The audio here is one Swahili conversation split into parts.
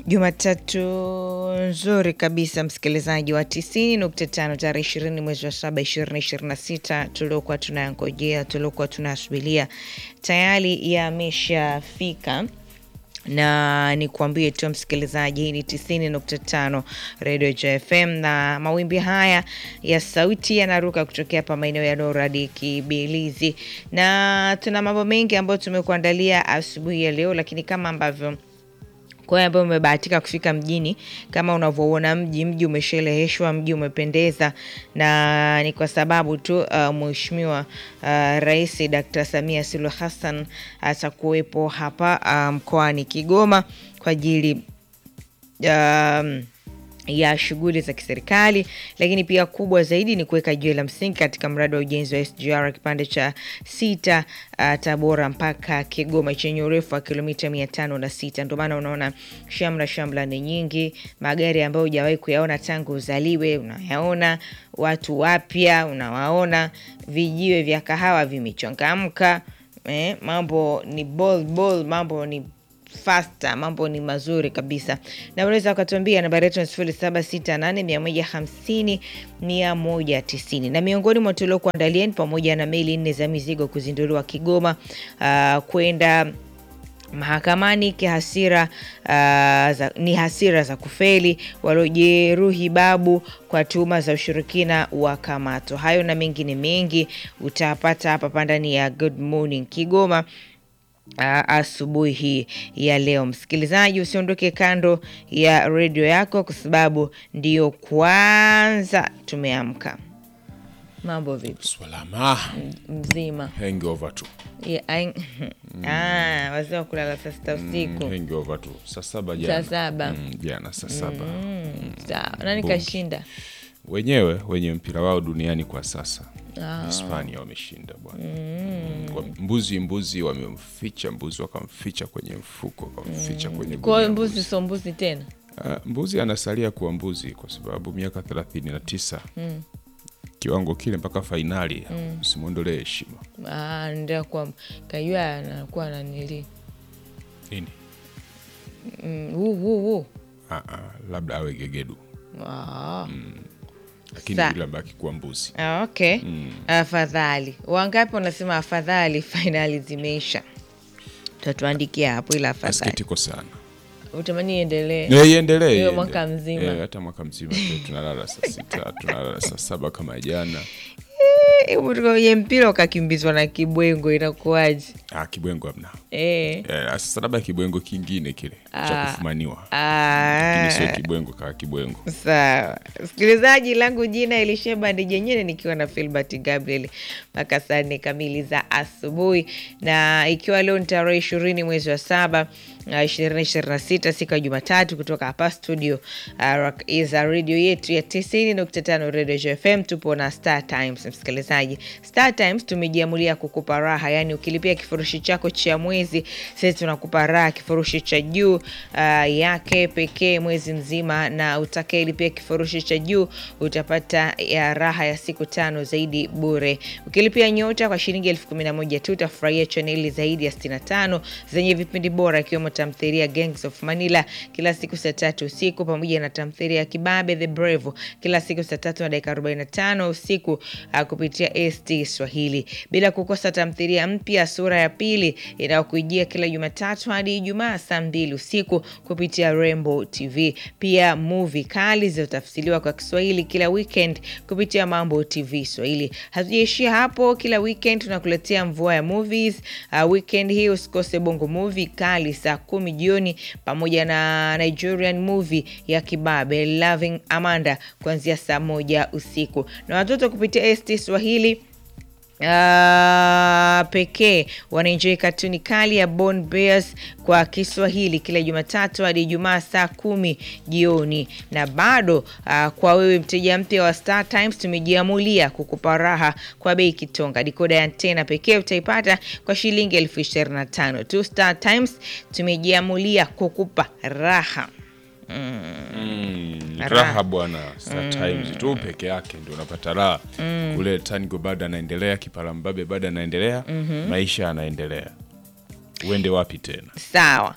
Jumatatu nzuri kabisa, msikilizaji wa 90.5 tarehe 20 mwezi wa saba 2026, tuliokuwa tunayangojea tuliokuwa tunasubiria tayari yameshafika na nikuambie tu msikilizaji, hii ni 90.5 Radio JFM na mawimbi haya ya sauti yanaruka kutokea hapa maeneo ya Noradi Kibilizi, na tuna mambo mengi ambayo tumekuandalia asubuhi ya leo, lakini kama ambavyo kwa hiyo ambayo umebahatika kufika mjini, kama unavyoona mji mji umeshereheshwa, mji umependeza, na ni kwa sababu tu uh, Mheshimiwa uh, Rais Dr. Samia Suluhu Hassan atakuwepo hapa uh, mkoani Kigoma kwa ajili um, ya shughuli za kiserikali, lakini pia kubwa zaidi ni kuweka jiwe la msingi katika mradi wa ujenzi wa SGR kipande cha sita uh, Tabora mpaka Kigoma chenye urefu wa kilomita mia tano na sita. Ndio maana unaona shamra shamra ni nyingi, magari ambayo hujawahi kuyaona tangu uzaliwe unayaona, watu wapya unawaona, vijiwe vya kahawa vimechangamka, eh, mambo ni bol bol, mambo ni fasta mambo ni mazuri kabisa, na unaweza ukatuambia nambari yetu ni sifuri saba sita nane mia moja hamsini mia moja tisini. Na miongoni mwa tuliokuandalia ni pamoja na meli nne za mizigo kuzinduliwa Kigoma, uh, kwenda mahakamani kihasira, uh, za, ni hasira za kufeli, waliojeruhi babu kwa tuhuma za ushirikina wa kamato. Hayo na mengine mengi utapata hapa ndani ya Good Morning Kigoma. Uh, asubuhi hii ya leo, msikilizaji, usiondoke kando ya redio yako kwa sababu ndiyo kwanza tumeamka. Mambo vipi? Salama. Mzima Hangover tu. Yeah, ai- ah, wazee wa kulala saa sita usiku Mm, hangover tu. Saa saba jana. saa saba. Mm, jana saa saba. Sawa, nani Bonge. kashinda? Wenyewe wenye mpira wao duniani kwa sasa. Hispania wameshinda bwana. Wa- Mbuzi mbuzi wamemficha mbuzi wakamficha kwenye mfuko wakamficha kwenye Kwa hiyo gunia mbuzi sio mbuzi tena. Ah, mbuzi anasalia kuwa mbuzi kwa sababu miaka thelathini na tisa kiwango kile mpaka fainali simwondolee heshima Ah, ndio kwa kajua anakuwa nanili nini mm, huu huu huu ah, ah, labda awe gegedu ah. lakini Sa- yule abaki kuwa mbuzi Ah, okay. Afadhali wangapi wanasema afadhali fainali zimeisha? Tatuandikia hapo, ila afadhali asikitiko sana utamani iendelee. Eh, iendelee Hiyo iendelee. mwaka mzima. Eh, hata mwaka mzima tu tunalala saa sita tunalala saa saba kama jana Hebu tukaye mpira ukakimbizwa na kibwengo inakuwaje? ah, kibwengo amna Eh. eh, sasa labda kibwengo kingine kile cha kufumaniwa Ah. lakini sio kibwengo kaa kibwengo Sawa, msikilizaji, langu jina Elisheba Ndijenyene, nikiwa na Filbert Gabriel mpaka saa nne kamili za asubuhi, na ikiwa leo ni tarehe ishirini mwezi wa saba ishirini ishirini na sita siku ya Jumatatu, kutoka hapa studio uh, za redio yetu ya tisini nukta tano Radio FM. Tupo na Star Times. Msikilizaji, Star Times tumejiamulia kukupa raha, yani ukilipia kifurushi chako cha mwezi, sisi tunakupa raha kifurushi cha juu uh, yake pekee mwezi mzima, na utakayelipia kifurushi cha juu utapata ya raha ya siku tano zaidi bure. Ukilipia nyota kwa shilingi elfu kumi na moja tu utafurahia chaneli zaidi ya 65 zenye vipindi bora ikiwemo tamthilia Gangs of Manila kila siku saa tatu usiku pamoja na tamthilia ya Kibabe The Brave kila siku saa tatu na dakika 45 usiku uh, kupitia ST Swahili, bila kukosa tamthilia mpya sura ya pili inayokujia kila Jumatatu hadi Ijumaa saa mbili usiku kupitia Rainbow TV. Pia movie kali zilizotafsiriwa kwa Kiswahili kila weekend kupitia Mambo TV Swahili. Hatujaishia hapo, kila weekend tunakuletea mvua ya movies. Uh, weekend hii usikose Bongo Movie kali saa kumi jioni pamoja na Nigerian movie ya Kibabe Loving Amanda kuanzia saa moja usiku na watoto kupitia ST Swahili Uh, pekee wanaenjoy katuni kali ya Born Bears kwa Kiswahili kila Jumatatu hadi Ijumaa saa kumi jioni. Na bado uh, kwa wewe mteja mpya wa Star Times tumejiamulia kukupa raha kwa bei kitonga. Dikoda ya antena pekee utaipata kwa shilingi elfu ishirini na tano tu. Star Times tumejiamulia kukupa raha. Mm, Raha. raha bwana Star Times tu peke yake ndio unapata raha kule Tango bado anaendelea Kipalambabe bado anaendelea maisha yanaendelea uende wapi tena Sawa.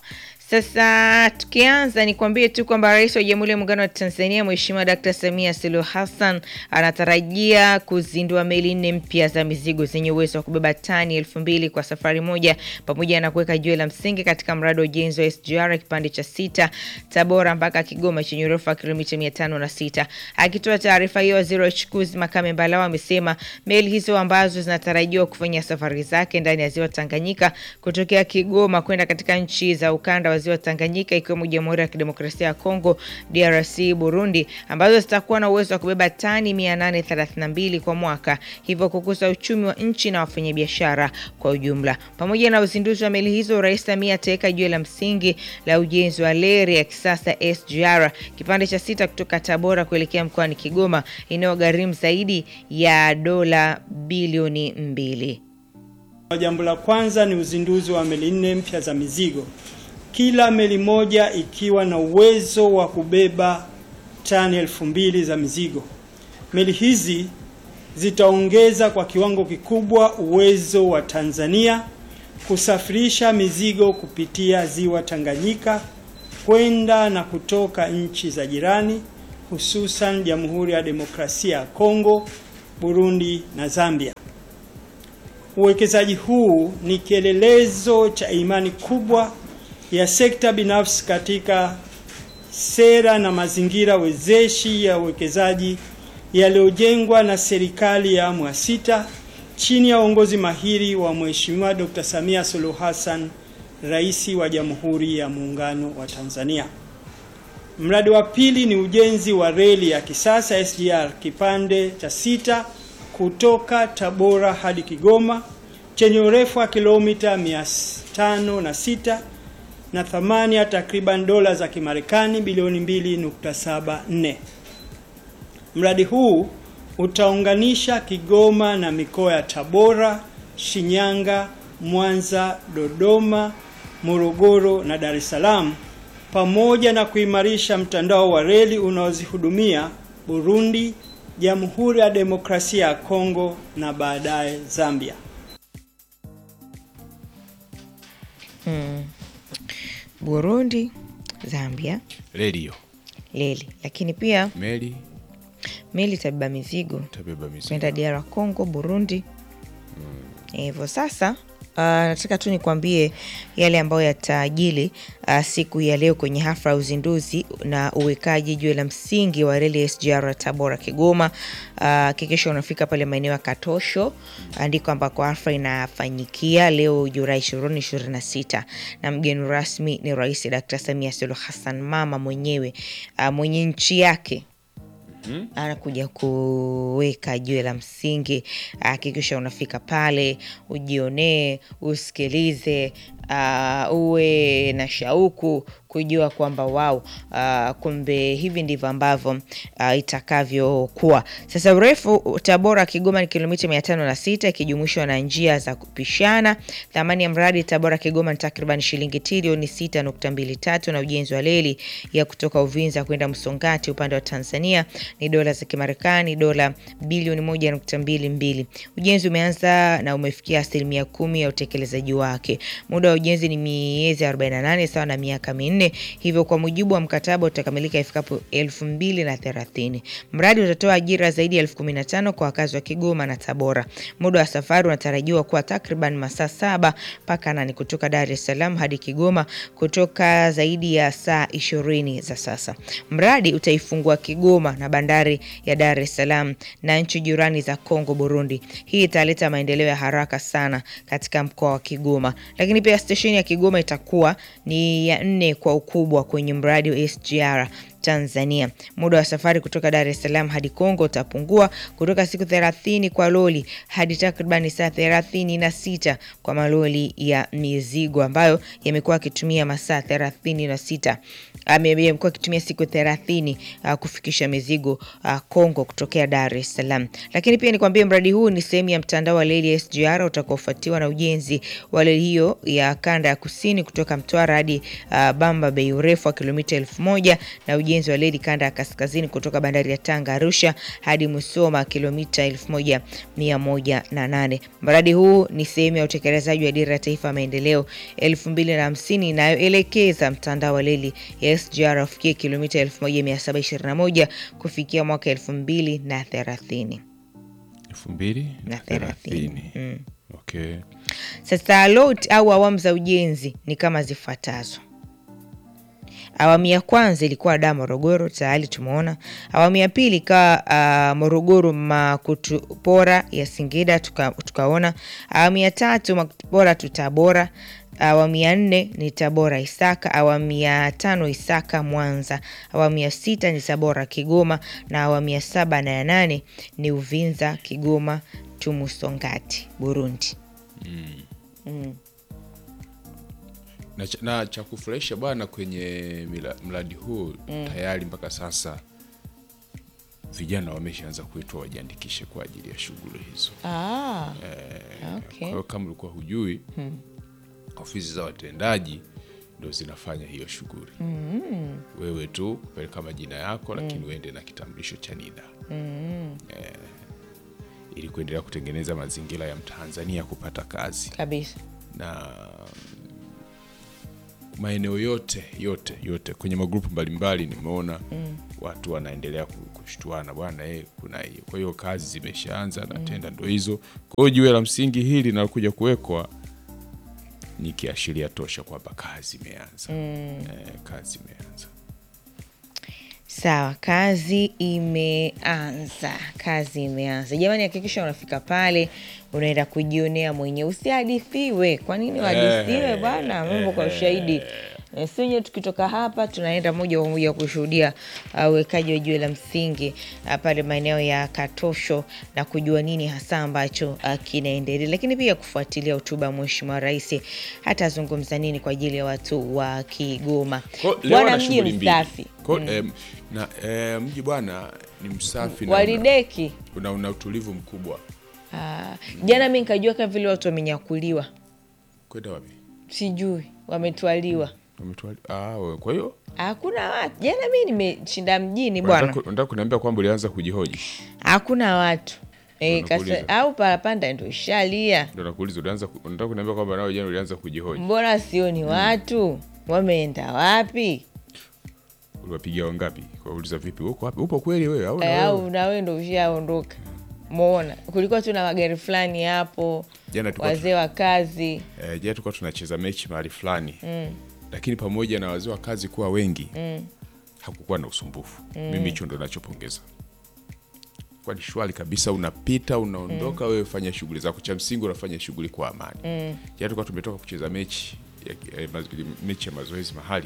Sasa tukianza, nikwambie tu kwamba Rais wa Jamhuri ya Muungano wa Tanzania Mheshimiwa Dkt. Samia Suluhu Hassan anatarajia kuzindua meli nne mpya za mizigo zenye uwezo wa kubeba tani elfu mbili kwa safari moja pamoja na kuweka jiwe la msingi katika mradi wa ujenzi wa SGR kipande cha sita Tabora mpaka Kigoma chenye urefu wa kilomita mia tano na sita. Akitoa taarifa hiyo, waziri wa uchukuzi Makame Mbalawa amesema meli hizo ambazo zinatarajiwa kufanya safari zake ndani ya ziwa Tanganyika kutokea Kigoma kwenda katika nchi za ukanda wa ziwa Tanganyika ikiwemo Jamhuri ya Kidemokrasia ya Kongo, DRC, Burundi ambazo zitakuwa na uwezo wa kubeba tani 832 kwa mwaka, hivyo kukuza uchumi wa nchi na wafanyabiashara kwa ujumla. Pamoja na uzinduzi wa meli hizo, Rais Samia ataweka jiwe la msingi la ujenzi wa reli ya kisasa SGR kipande cha sita kutoka Tabora kuelekea mkoani Kigoma inayogharimu zaidi ya dola bilioni mbili. Jambo la kwanza ni uzinduzi wa meli nne mpya za mizigo, kila meli moja ikiwa na uwezo wa kubeba tani elfu mbili za mizigo. Meli hizi zitaongeza kwa kiwango kikubwa uwezo wa Tanzania kusafirisha mizigo kupitia ziwa Tanganyika kwenda na kutoka nchi za jirani, hususan Jamhuri ya Demokrasia ya Kongo, Burundi na Zambia. Uwekezaji huu ni kielelezo cha imani kubwa ya sekta binafsi katika sera na mazingira wezeshi ya uwekezaji yaliyojengwa na serikali ya awamu ya sita chini ya uongozi mahiri wa Mheshimiwa Dr. Samia Suluhu Hassan, Rais wa Jamhuri ya Muungano wa Tanzania. Mradi wa pili ni ujenzi wa reli ya kisasa SGR kipande cha sita kutoka Tabora hadi Kigoma chenye urefu wa kilomita 506 na thamani ya takriban dola za Kimarekani bilioni 2.74. Mradi huu utaunganisha Kigoma na mikoa ya Tabora, Shinyanga, Mwanza, Dodoma, Morogoro na Dar es Salaam pamoja na kuimarisha mtandao wa reli unaozihudumia Burundi, Jamhuri ya Demokrasia ya Kongo na baadaye Zambia. Hmm. Burundi, Zambia, redio reli, lakini pia meli meli itabeba mizigo tabeba mizigo kwenda DR Congo, Burundi hivyo. Sasa uh, nataka tu nikwambie yale ambayo yataajili uh, siku ya leo kwenye hafla ya uzinduzi na uwekaji jiwe la msingi wa reli ya SGR Tabora Kigoma. Hakikisha uh, unafika pale maeneo ya Katosho andiko ambako hafla inafanyikia leo Julai ishirini ishirini na sita na mgeni rasmi ni Rais Dkt. Samia Suluhu Hassan, mama mwenyewe uh, mwenye nchi yake anakuja kuweka jiwe la msingi. Hakikisha unafika pale ujionee, usikilize, uh, uwe na shauku kujua kwamba wao, uh, kumbe hivi ndivyo ambavyo uh, itakavyokuwa. Sasa urefu Tabora Kigoma ni kilomita mia tano na sita ikijumuishwa na njia za kupishana. Thamani ya mradi Tabora Kigoma ni takriban shilingi trilioni sita nukta mbili tatu na ujenzi wa reli ya kutoka Uvinza kwenda Msongati upande wa Tanzania ni dola za Kimarekani dola bilioni moja nukta mbili mbili. Ujenzi umeanza na umefikia asilimia kumi ya utekelezaji wake. Muda wa ujenzi ni miezi 48 sawa na miaka minne hivyo kwa mujibu wa mkataba utakamilika ifikapo elfu mbili na thelathini. Mradi utatoa ajira zaidi ya elfu kumi na tano kwa wakazi wa Kigoma na Tabora. Muda wa safari unatarajiwa kuwa takriban masaa saba mpaka nane kutoka Dar es Salaam hadi Kigoma kutoka zaidi ya saa ishirini za sasa. Mradi utaifungua Kigoma na bandari ya Dar es Salaam na nchi jirani za Kongo, Burundi. Hii italeta maendeleo ya haraka sana katika mkoa wa Kigoma, lakini pia stesheni ya Kigoma itakuwa ni ya nne kwa ukubwa kwenye mradi wa SGR Tanzania. Muda wa safari kutoka Dar es Salaam hadi Kongo utapungua kutoka siku 30 kwa loli hadi takriban saa 36 kwa maloli ya mizigo ambayo yamekuwa yakitumia masaa 36 amekuwa akitumia siku 30 uh, kufikisha mizigo uh, Kongo kutokea Dar es Salaam. Lakini pia nikwambie mradi huu ni sehemu ya mtandao wa reli ya SGR utakaofuatiwa na ujenzi wa reli hiyo ya kanda ya kusini kutoka Mtwara hadi uh, Bamba Bay urefu wa kilomita elfu moja na ujenzi ujenzi wa reli kanda ya kaskazini kutoka bandari ya Tanga Arusha hadi Musoma kilomita 1108. Mradi huu ni sehemu ya utekelezaji wa dira ya taifa ya maendeleo 2050 inayoelekeza mtandao wa reli ya SGR ufikie kilomita 1721 kufikia mwaka 2030. elfu mbili Na na thelathini. thelathini. Okay. Sasa lot au awamu za ujenzi ni kama zifuatazo. Awamu ya kwanza ilikuwa da Morogoro, tayari tumeona. Awamu ya pili ikawa uh, Morogoro Makutupora ya Singida, tuka- tukaona. Awamu ya tatu Makutupora tu Tabora. Awamu ya nne ni Tabora Isaka. Awamu ya tano Isaka Mwanza. Awamu ya sita ni Tabora Kigoma, na awamu ya saba na ya nane ni Uvinza Kigoma Tumusongati Burundi. na, cha- na cha kufurahisha bwana kwenye mila- mradi huu tayari mpaka sasa vijana wameshaanza kuitwa wajiandikishe kwa ajili ya shughuli hizo. Ah, Kwa okay. hiyo kama ulikuwa hujui, ofisi za watendaji ndo zinafanya hiyo shughuli. Wewe tu kupeleka majina yako, lakini uende na kitambulisho cha NIDA eh, ili kuendelea kutengeneza mazingira ya Mtanzania kupata kazi Kabisa. na maeneo yote yote yote kwenye magrupu mbalimbali nimeona watu wanaendelea ku- kushtuana bwana eh, kuna hiyo. Kwa hiyo kazi zimeshaanza na tenda ndo hizo. Kwa hiyo jiwe la msingi hili linalokuja kuwekwa ni kiashiria tosha kwamba kazi imeanza. Eh, kazi imeanza. Sawa, kazi imeanza, kazi imeanza. Jamani, hakikisha unafika pale, unaenda kujionea mwenyewe, usihadithiwe. Kwa nini wahadithiwe bwana? Mambo kwa ushahidi. Eh, Si wenyewe tukitoka hapa tunaenda moja kwa moja kushuhudia uh, uwekaji wa jiwe la msingi uh, pale maeneo ya Katosho na kujua nini hasa ambacho uh, kinaendelea, lakini pia kufuatilia hotuba ya Mheshimiwa Rais, hata azungumza nini kwa ajili ya watu wa Kigoma. Kwa hiyo leo Bwana wana mji shughuli mbili. msafi Kwa hiyo, em, na em, mji bwana ni msafi na una, walideki una, una utulivu mkubwa. Ah, jana mi nikajua kama vile watu wamenyakuliwa, Kwenda wapi? sijui wametwaliwa, Wametwali- Ah, we- kwa hiyo hakuna watu. Jana mi nimeshinda mjini bwana, unataka unataka kuniambia kwamba ulianza kujihoji? hakuna watu e, Ndo nakuuliza. kasa, au parapanda ndo ishalia, Ndio nakuuliza ulianza ku- unataka kuniambia kwamba nawe jana ulianza kujihoji. mbona sioni watu wameenda wapi? Uliwapigia wangapi? Kuwauliza vipi? Uko wapi? Upo kweli wewe au na E, wewe? au nawe ndo ushaondoka? Mona kulikuwa tu na magari fulani hapo, Jana tulikuwa wazee wa kazi eh, jana tulikuwa tunacheza mechi mahali fulani. Lakini pamoja na wazee wa kazi kuwa wengi, hakukuwa na usumbufu. Mimi hicho ndo nachopongeza. Kwa ni shwari kabisa, unapita unaondoka, wewe fanya shughuli zako, cha msingi unafanya shughuli kwa amani. Jana tulikuwa tumetoka kucheza mechi ya, eh, mazo- mechi ya mazoezi mahali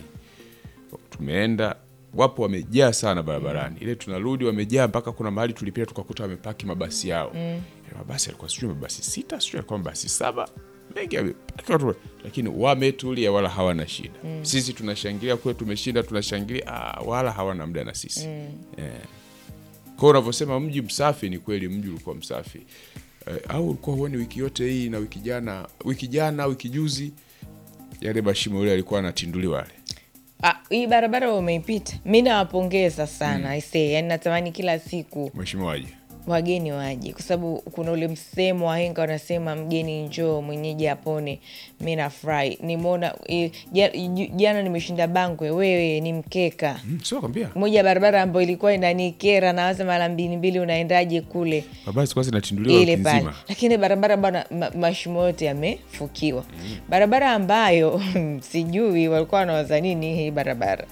tumeenda wapo wamejaa sana barabarani ile tunarudi wamejaa mpaka kuna mahali tulipita tukakuta wamepaki mabasi yao Yale mabasi alikuwa sijui mabasi sita sijui alikuwa mabasi saba mengi yamepaki watu, lakini wametulia wala hawana shida sisi tunashangilia kule tumeshinda tunashangilia ah, wala hawana muda na sisi eh. kwao unavyosema mji msafi ni kweli mji ulikuwa msafi eh, au ulikuwa huoni wiki yote hii na wiki jana wiki jana wiki juzi yale mashimo yule alikuwa anatinduliwa yale Ah, hii barabara umeipita, mi nawapongeza sana aisee, yani natamani kila siku mheshimiwa aje wageni waje, kwa sababu kuna ule msemo wahenga wanasema mgeni njoo mwenyeji apone. Mi nafurahi nimeona eh, ja- ju- jana nimeshinda Bangwe, wewe ni mkeka Mm, sio kwambia moja ya barabara ambayo ilikuwa inanikera, nawaza mara mbili mbili, unaendaje kule mabasi kwanza inatinduliwa ile wiki pale, nzima lakini barabara bwana, ma, mashimo yote yamefukiwa. Barabara ambayo sijui walikuwa wanawaza nini hii barabara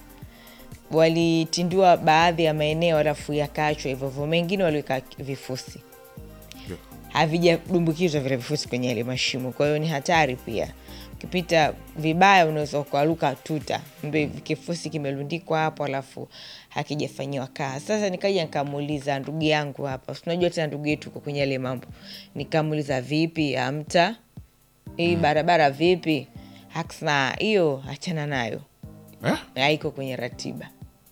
walitindua baadhi ya maeneo alafu yakaachwa hivyo hivyo, mengine waliweka vifusi, Ndio. havijadumbukizwa vile vifusi kwenye yale mashimo. Kwa hiyo ni hatari pia, ukipita vibaya unaweza ukaruka tuta, mbe kifusi kimelundikwa hapo alafu hakijafanyiwa kazi. Sasa nikaja nikamuuliza ndugu yangu hapa, si unajua tena ndugu yetu uko kwenye yale mambo, nikamuuliza vipi, amta hii barabara vipi? Hakusema hiyo achana nayo eh? haiko kwenye ratiba.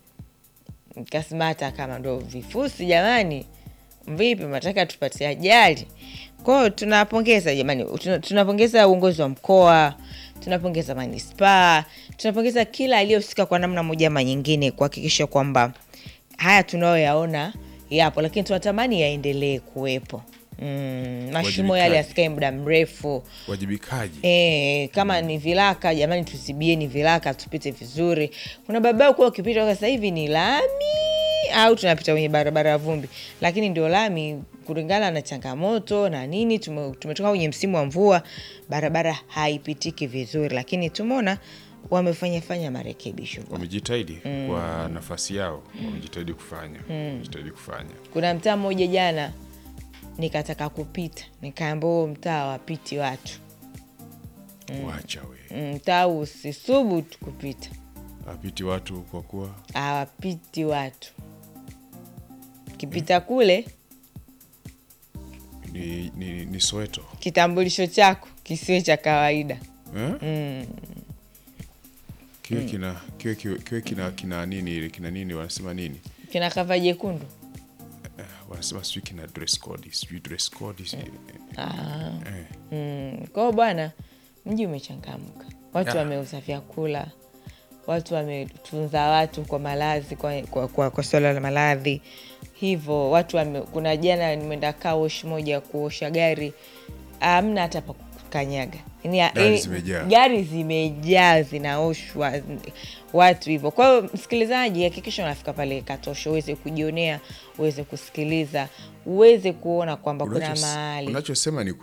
Nikasema hata kama ndo vifusi, jamani, vipi mataka tupate ajali? Kwao tunapongeza jamani, tuna- tunapongeza uongozi wa mkoa, tunapongeza manispaa, tunapongeza kila aliyehusika kwa namna moja ama nyingine kuhakikisha kwamba haya tunayoyaona yapo, lakini tunatamani yaendelee kuwepo. Mm, mashimo yale Wajibikaji. yasikae muda mrefu. wajibikaji E, kama ni vilaka jamani, tuzibieni vilaka tupite vizuri. Kuna barabara kuwa ukipita kwa sasa hivi ni lami au tunapita kwenye barabara ya vumbi, lakini ndio lami kulingana na changamoto na nini. Tume, tumetoka kwenye msimu wa mvua, barabara haipitiki vizuri, lakini tumeona wamefanya fanya marekebisho. wamejitahidi kwa nafasi yao wamejitahidi kufanya wamejitahidi kufanya Kuna mtaa mmoja jana nikataka kupita, nikaambia huo mtaa wapiti watu, wacha we Mm, mtaa huu usisubutu kupita apiti watu kwa kuwa hawapiti watu. Kipita kule, ni, ni, ni Soweto kitambulisho chako kisiwe cha kawaida. eh? kiwe kina kiwe, kiwe, kiwe kina kina nini ile kina nini wanasema nini Kina kava jekundu. eh, wanasema sijui kina dress code sijui dress code sijui Ah. eh. Mm. Kwa hiyo bwana, mji umechangamka, watu Ah. wameuza vyakula, watu wametunza watu kwa malazi, kwa, kwa, kwa, kwa swala la maradhi hivyo watu wame, kuna jana nimeenda kaosh moja ya kuosha gari, amna hata pa kukanyaga Yaani, Gari yaani, zimejaa. gari zimejaa zinaoshwa watu hivyo. Kwa hiyo msikilizaji, hakikisha unafika pale Katosho uweze kujionea, uweze kusikiliza, uweze kuona kwamba kuna Unachos- mahali unachosema ni